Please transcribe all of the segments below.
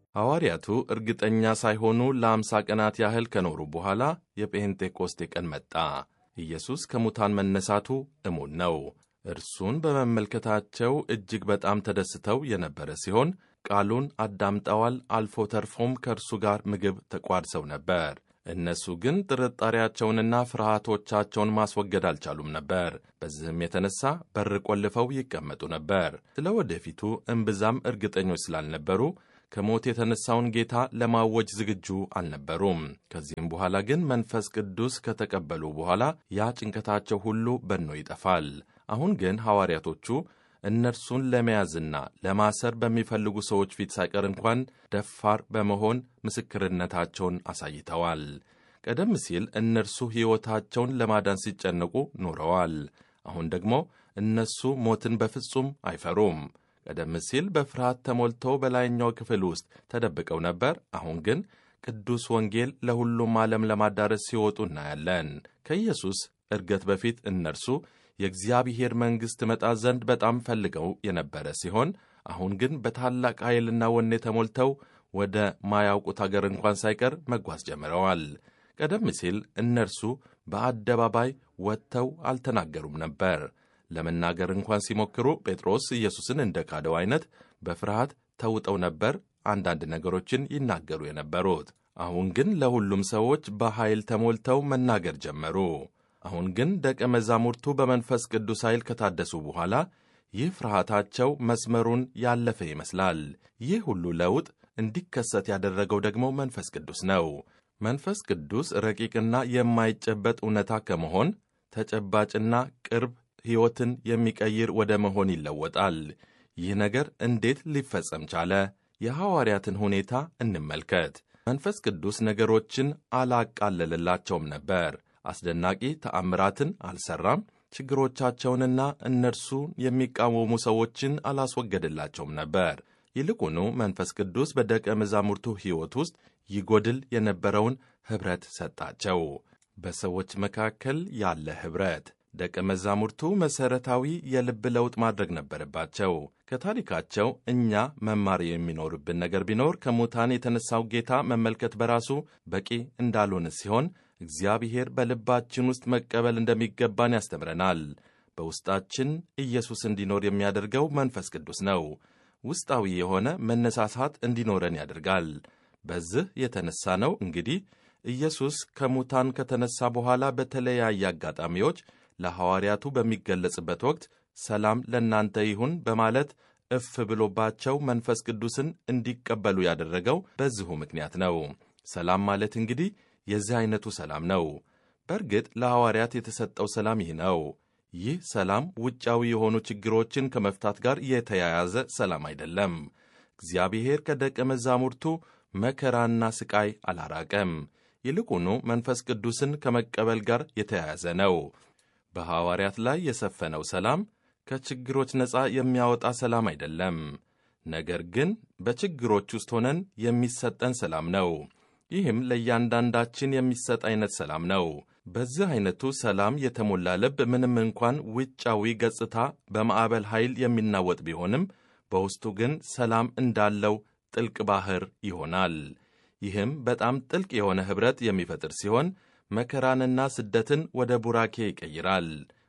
ሐዋርያቱ እርግጠኛ ሳይሆኑ ለአምሳ ቀናት ያህል ከኖሩ በኋላ የጴንጤቆስጤ ቀን መጣ። ኢየሱስ ከሙታን መነሳቱ እሙን ነው። እርሱን በመመልከታቸው እጅግ በጣም ተደስተው የነበረ ሲሆን ቃሉን አዳምጠዋል። አልፎ ተርፎም ከእርሱ ጋር ምግብ ተቋድሰው ነበር። እነሱ ግን ጥርጣሬያቸውንና ፍርሃቶቻቸውን ማስወገድ አልቻሉም ነበር። በዚህም የተነሳ በር ቆልፈው ይቀመጡ ነበር። ስለ ወደፊቱ እምብዛም እርግጠኞች ስላልነበሩ ከሞት የተነሳውን ጌታ ለማወጅ ዝግጁ አልነበሩም። ከዚህም በኋላ ግን መንፈስ ቅዱስ ከተቀበሉ በኋላ ያ ጭንቀታቸው ሁሉ በኖ ይጠፋል። አሁን ግን ሐዋርያቶቹ እነርሱን ለመያዝና ለማሰር በሚፈልጉ ሰዎች ፊት ሳይቀር እንኳን ደፋር በመሆን ምስክርነታቸውን አሳይተዋል። ቀደም ሲል እነርሱ ሕይወታቸውን ለማዳን ሲጨነቁ ኖረዋል። አሁን ደግሞ እነሱ ሞትን በፍጹም አይፈሩም። ቀደም ሲል በፍርሃት ተሞልተው በላይኛው ክፍል ውስጥ ተደብቀው ነበር። አሁን ግን ቅዱስ ወንጌል ለሁሉም ዓለም ለማዳረስ ሲወጡ እናያለን። ከኢየሱስ እርገት በፊት እነርሱ የእግዚአብሔር መንግሥት መጣ ዘንድ በጣም ፈልገው የነበረ ሲሆን አሁን ግን በታላቅ ኃይልና ወኔ ተሞልተው ወደ ማያውቁት አገር እንኳን ሳይቀር መጓዝ ጀምረዋል። ቀደም ሲል እነርሱ በአደባባይ ወጥተው አልተናገሩም ነበር። ለመናገር እንኳን ሲሞክሩ ጴጥሮስ ኢየሱስን እንደ ካደው አይነት በፍርሃት ተውጠው ነበር አንዳንድ ነገሮችን ይናገሩ የነበሩት። አሁን ግን ለሁሉም ሰዎች በኃይል ተሞልተው መናገር ጀመሩ። አሁን ግን ደቀ መዛሙርቱ በመንፈስ ቅዱስ ኃይል ከታደሱ በኋላ ይህ ፍርሃታቸው መስመሩን ያለፈ ይመስላል። ይህ ሁሉ ለውጥ እንዲከሰት ያደረገው ደግሞ መንፈስ ቅዱስ ነው። መንፈስ ቅዱስ ረቂቅና የማይጨበጥ እውነታ ከመሆን ተጨባጭና ቅርብ ሕይወትን የሚቀይር ወደ መሆን ይለወጣል። ይህ ነገር እንዴት ሊፈጸም ቻለ? የሐዋርያትን ሁኔታ እንመልከት። መንፈስ ቅዱስ ነገሮችን አላቃለለላቸውም ነበር። አስደናቂ ተአምራትን አልሠራም። ችግሮቻቸውንና እነርሱ የሚቃወሙ ሰዎችን አላስወገደላቸውም ነበር። ይልቁኑ መንፈስ ቅዱስ በደቀ መዛሙርቱ ሕይወት ውስጥ ይጎድል የነበረውን ኅብረት ሰጣቸው። በሰዎች መካከል ያለ ኅብረት ደቀ መዛሙርቱ መሠረታዊ የልብ ለውጥ ማድረግ ነበረባቸው። ከታሪካቸው እኛ መማር የሚኖርብን ነገር ቢኖር ከሙታን የተነሳው ጌታ መመልከት በራሱ በቂ እንዳልሆነ ሲሆን እግዚአብሔር በልባችን ውስጥ መቀበል እንደሚገባን ያስተምረናል። በውስጣችን ኢየሱስ እንዲኖር የሚያደርገው መንፈስ ቅዱስ ነው። ውስጣዊ የሆነ መነሳሳት እንዲኖረን ያደርጋል። በዚህ የተነሳ ነው እንግዲህ ኢየሱስ ከሙታን ከተነሳ በኋላ በተለያየ አጋጣሚዎች ለሐዋርያቱ በሚገለጽበት ወቅት ሰላም ለእናንተ ይሁን በማለት እፍ ብሎባቸው መንፈስ ቅዱስን እንዲቀበሉ ያደረገው በዚሁ ምክንያት ነው። ሰላም ማለት እንግዲህ የዚህ ዐይነቱ ሰላም ነው። በእርግጥ ለሐዋርያት የተሰጠው ሰላም ይህ ነው። ይህ ሰላም ውጫዊ የሆኑ ችግሮችን ከመፍታት ጋር የተያያዘ ሰላም አይደለም። እግዚአብሔር ከደቀ መዛሙርቱ መከራና ሥቃይ አላራቀም። ይልቁኑ መንፈስ ቅዱስን ከመቀበል ጋር የተያያዘ ነው። በሐዋርያት ላይ የሰፈነው ሰላም ከችግሮች ነፃ የሚያወጣ ሰላም አይደለም። ነገር ግን በችግሮች ውስጥ ሆነን የሚሰጠን ሰላም ነው። ይህም ለእያንዳንዳችን የሚሰጥ አይነት ሰላም ነው። በዚህ አይነቱ ሰላም የተሞላ ልብ ምንም እንኳን ውጫዊ ገጽታ በማዕበል ኃይል የሚናወጥ ቢሆንም በውስጡ ግን ሰላም እንዳለው ጥልቅ ባሕር ይሆናል። ይህም በጣም ጥልቅ የሆነ ኅብረት የሚፈጥር ሲሆን መከራንና ስደትን ወደ ቡራኬ ይቀይራል።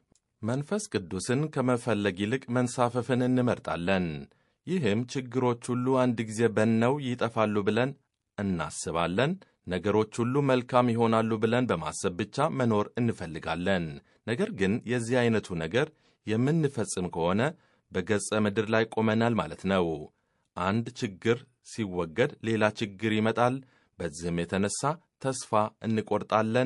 መንፈስ ቅዱስን ከመፈለግ ይልቅ መንሳፈፍን እንመርጣለን። ይህም ችግሮች ሁሉ አንድ ጊዜ በነው ይጠፋሉ ብለን እናስባለን። ነገሮች ሁሉ መልካም ይሆናሉ ብለን በማሰብ ብቻ መኖር እንፈልጋለን። ነገር ግን የዚህ ዐይነቱ ነገር የምንፈጽም ከሆነ በገጸ ምድር ላይ ቆመናል ማለት ነው። አንድ ችግር ሲወገድ ሌላ ችግር ይመጣል። በዚህም የተነሳ ተስፋ እንቆርጣለን፣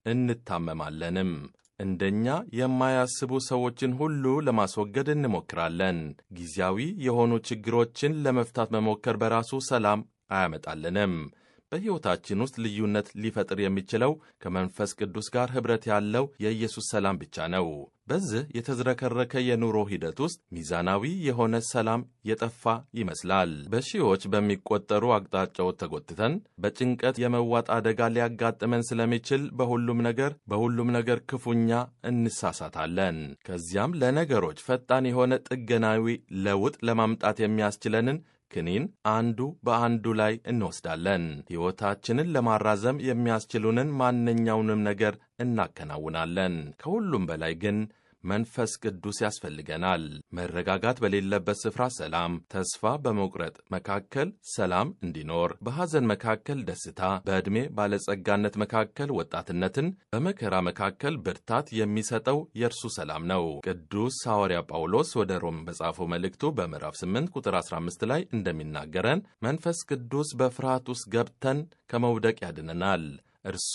እንታመማለንም። እንደኛ የማያስቡ ሰዎችን ሁሉ ለማስወገድ እንሞክራለን። ጊዜያዊ የሆኑ ችግሮችን ለመፍታት መሞከር በራሱ ሰላም አያመጣልንም። በሕይወታችን ውስጥ ልዩነት ሊፈጥር የሚችለው ከመንፈስ ቅዱስ ጋር ኅብረት ያለው የኢየሱስ ሰላም ብቻ ነው። በዚህ የተዝረከረከ የኑሮ ሂደት ውስጥ ሚዛናዊ የሆነ ሰላም የጠፋ ይመስላል። በሺዎች በሚቆጠሩ አቅጣጫዎች ተጎትተን በጭንቀት የመዋጥ አደጋ ሊያጋጥመን ስለሚችል በሁሉም ነገር በሁሉም ነገር ክፉኛ እንሳሳታለን። ከዚያም ለነገሮች ፈጣን የሆነ ጥገናዊ ለውጥ ለማምጣት የሚያስችለንን ክኒን አንዱ በአንዱ ላይ እንወስዳለን። ሕይወታችንን ለማራዘም የሚያስችሉንን ማንኛውንም ነገር እናከናውናለን። ከሁሉም በላይ ግን መንፈስ ቅዱስ ያስፈልገናል። መረጋጋት በሌለበት ስፍራ ሰላም፣ ተስፋ በመቁረጥ መካከል ሰላም እንዲኖር፣ በሐዘን መካከል ደስታ፣ በዕድሜ ባለጸጋነት መካከል ወጣትነትን፣ በመከራ መካከል ብርታት የሚሰጠው የእርሱ ሰላም ነው። ቅዱስ ሐዋርያ ጳውሎስ ወደ ሮም በጻፈው መልእክቱ በምዕራፍ 8 ቁጥር 15 ላይ እንደሚናገረን መንፈስ ቅዱስ በፍርሃት ውስጥ ገብተን ከመውደቅ ያድነናል። እርሱ